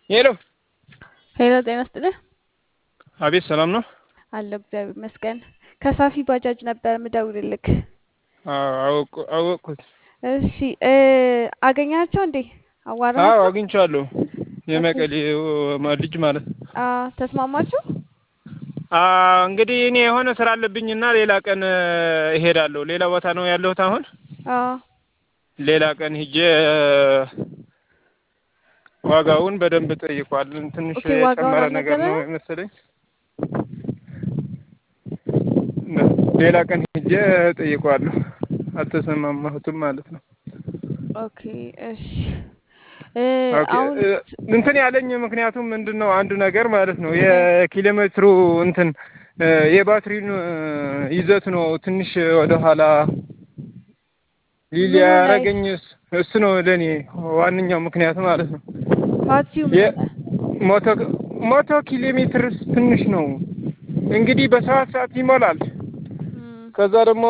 ሄሎ ሄሎ ጤና ይስጥልኝ። አቤት፣ ሰላም ነው? አለሁ እግዚአብሔር ይመስገን። ከሳፊ ባጃጅ ነበር ምደውልልክ። አዎ አወቅኩት። እሺ እ አገኛቸው እንዴ? አዎ አዋራሃቸው? አግኝቼዋለሁ። የመቀሌው ልጅ ማለት ነው። አ ተስማማችሁ? አ እንግዲህ እኔ የሆነ ስራ አለብኝና ሌላ ቀን እሄዳለሁ። ሌላ ቦታ ነው ያለሁት አሁን። አዎ ሌላ ቀን ሂጄ ዋጋውን በደንብ ጠይቋል። ትንሽ ኦኬ፣ ዋጋውን የጨመረ ነገር ነው አልነገረህም? መሰለኝ። ሌላ ቀን ሂጄ ጠይቋለሁ። አልተሰማማሁትም ማለት ነው። ኦኬ እሺ እ ኦኬ፣ አሁን እ እንትን ያለኝ ምክንያቱም ምንድን ነው አንዱ ነገር ማለት ነው የኪሎ ሜትሩ እንትን እ የባትሪን እ ይዘት ነው ትንሽ ወደኋላ ሊል ምኑ ላይ ያረገኝ እስ- እሱ ነው ለእኔ ዋነኛው ምክንያት ማለት ነው። ባትሪው ምን የ- ሆነ? ሞቶ ሞቶ ኪሎ ሜትር ትንሽ ነው እንግዲህ በሰባት ሰዓት ይሞላል። እም፣ ከዛ ደግሞ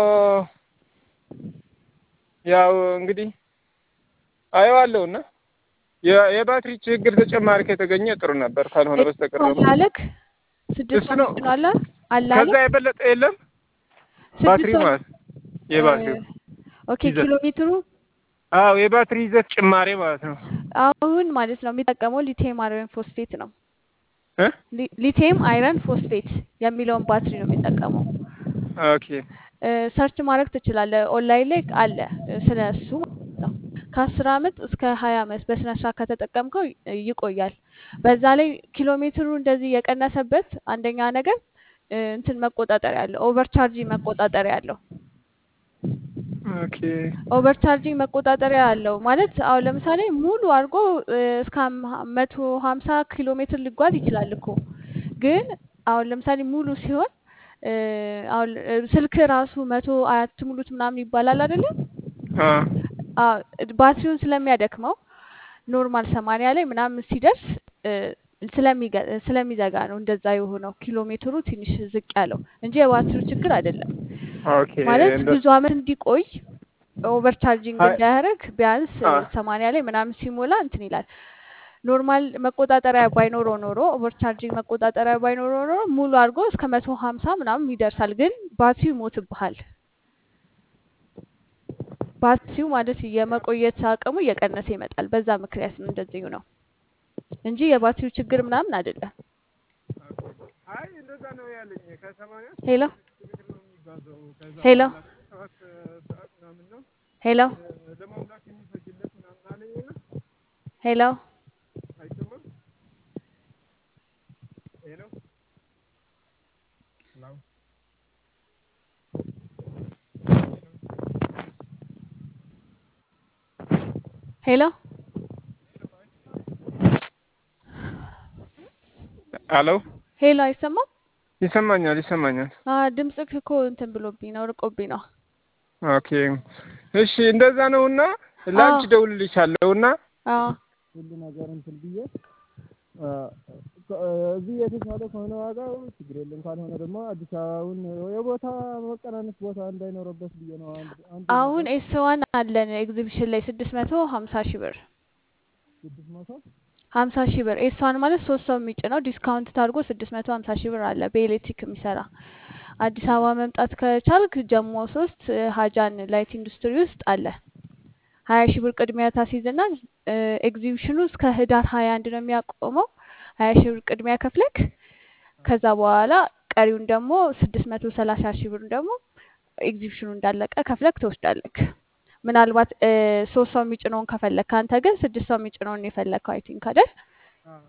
ያው እንግዲህ አየዋለሁ እና የ- የባትሪ ችግር ተጨማሪ ከተገኘ ጥሩ ነበር። ካልሆነ በስተቀር ደግሞ አላለክ ስድስት እሱ ሰው ነው። ምጭ ነው አለ ከዛ አላለክ የበለጠ የለም ስድስት ባትሪ ሰው ማለት የባትሪው እ ኦኬ ይዘት ኪሎ ሜትሩ አዎ የባትሪ ይዘት ጭማሬ ማለት ነው አሁን ማለት ነው የሚጠቀመው ሊቲየም አይረን ፎስፌት ነው። እ ሊ- ሊቲየም አይረን ፎስፌት የሚለውን ባትሪ ነው የሚጠቀመው። ኦኬ እ ሰርች ማድረግ ትችላለህ። ኦንላይን ላይ አለ እ ስለ እሱ ማለት ነው። ከአስር አመት እስከ ሀያ አመት በስነ ስርዓት ከተጠቀምከው ይ- ይቆያል። በዛ ላይ ኪሎ ሜትሩ እንደዚህ የቀነሰበት አንደኛ ነገር እ እንትን መቆጣጠሪያ አለው። ኦቨርቻርጂንግ መቆጣጠሪያ አለው። ኦኬ ኦቨርቻርጂንግ መቆጣጠሪያ አለው ማለት አሁን ለምሳሌ ሙሉ አድርጎ እ እስከ መቶ ሀምሳ ኪሎ ሜትር ሊጓዝ ይችላል እኮ ግን አሁን ለምሳሌ ሙሉ ሲሆን እ አሁን እ ስልክ ራሱ መቶ አትሙሉት ምናምን ይባላል አይደለም? አ አዎ ባትሪውን ስለሚያደክመው ኖርማል ሰማንያ ላይ ምናምን ሲደርስ እ ስለሚገ- ስለሚዘጋ ነው እንደዛ የሆነው ኪሎ ሜትሩ ትንሽ ዝቅ ያለው እንጂ የባትሪው ችግር አይደለም። ኦኬ ማለት እንደ ብዙ አመት እንዲቆይ ኦቨር ቻርጂንግ አይ እንዳያደርግ ቢያንስ አ ሰማንያ ላይ ምናምን ሲሞላ እንትን ይላል። ኖርማል መቆጣጠሪያ ባይኖረው ኖሮ ኦቨር ቻርጂንግ መቆጣጠሪያ ባይኖረው ኖሮ ሙሉ አድርጎ እስከ መቶ ሀምሳ ምናምን ይደርሳል። ግን ባትሪው ይሞትብሃል። ባትሪው ማለት የመቆየት አቅሙ እየቀነሰ ይመጣል። በዛ ምክንያት ነው እንደዚሁ ነው እንጂ የባትሪው ችግር ምናምን አይደለም። አይ እንደዛ ነው ያለኝ ከሰማንያ እስከ ሄሎ መቶ ኪሎ ሜትር ነው የሚጓዘው። ከዛ ሄሎ በኋላ ሰባት ሰዓት ምናምን ነው ሄሎ እ ለመሙላት የሚፈጅለት ምናምን አለኝ እና ሄሎ አይሰማም። ሄሎ ሄሎ ሄሎ አሎ ሄሎ አይሰማም? ይሰማኛል ይሰማኛል። አ ድምፅክ እኮ እንትን ብሎብኝ ነው ርቆብኝ ነው። ኦኬ እሺ እንደዛ ነውና ላንቺ አዎ ደውልልሻለሁ እና አዎ ሁሉ ነገር እንትን ብዬ አ፣ ከ- እዚህ የተሻለ ከሆነ ዋጋው ችግር የለም፣ ካልሆነ ደግሞ አዲስ አበባውን የቦታ መቀናነስ ቦታ እንዳይኖርበት ብዬ ነው። አንድ አንዱ አሁን ነገር ኤስ ዋን አለን ኤግዚቢሽን ላይ ስድስት መቶ ሀምሳ ሺህ ብር ስድስት መቶ ሀምሳ ሺህ ብር ኤስ ዋን ማለት ሶስት ሰው የሚጭነው ዲስካውንት ታድርጎ ስድስት መቶ ሀምሳ ሺህ ብር አለ በኤሌክትሪክ የሚሰራ አዲስ አበባ መምጣት ከቻልክ ጀሞ ሶስት እ ሀጃን ላይት ኢንዱስትሪ ውስጥ አለ ሀያ ሺህ ብር ቅድሚያ ታስይዝና እ ኤግዚቢሽኑ እስከ ህዳር ሀያ አንድ ነው የሚያቆመው ሀያ ሺህ ብር ቅድሚያ ከፍለክ ከዛ በኋላ ቀሪውን ደግሞ ስድስት መቶ ሰላሳ ሺህ ብር ደግሞ ኤግዚቢሽኑ እንዳለቀ ከፍለክ ትወስዳለክ። ምናልባት እ ሶስት ሰው የሚጭነውን ከፈለክ አንተ ግን ስድስት ሰው የሚጭነውን የፈለከው አይ ቲንክ አይደል? አዎ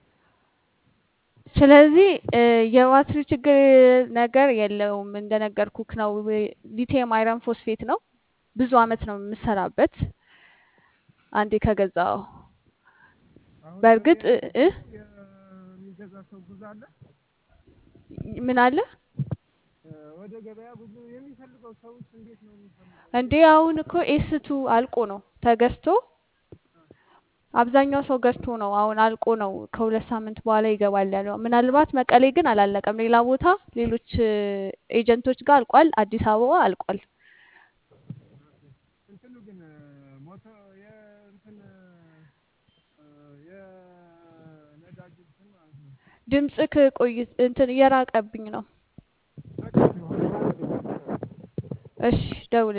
ስለዚህ እ የባትሪ ችግር ነገር የለውም። እንደነገርኩክ ነው። ሊቲየም አይረን ፎስፌት ነው። ብዙ አመት ነው የምሰራበት አንዴ ከገዛው። አሁን በእርግጥ እ እ የሚገዛ ሰው ብዙ አለ። ምን አለ እ ወደ ገበያ ብዙ የሚፈልገው ሰውስ እንዴት ነው የሚፈልገው? እንዴ አሁን እኮ ኤስቱ አልቆ ነው ተገዝቶ አብዛኛው ሰው ገዝቶ ነው አሁን አልቆ ነው ከሁለት ሳምንት በኋላ ይገባል ያለው። ምናልባት መቀሌ ግን አላለቀም። ሌላ ቦታ ሌሎች እ ኤጀንቶች ጋር አልቋል። አዲስ አበባ አልቋል። እንትኑ ግን ሞቶ የእንትን የነዳጅ እንትን ማለት ነው። ድምፅክ ቆይ እንትን እየራቀብኝ ነው። በቃ ሲሆን እሺ ደውል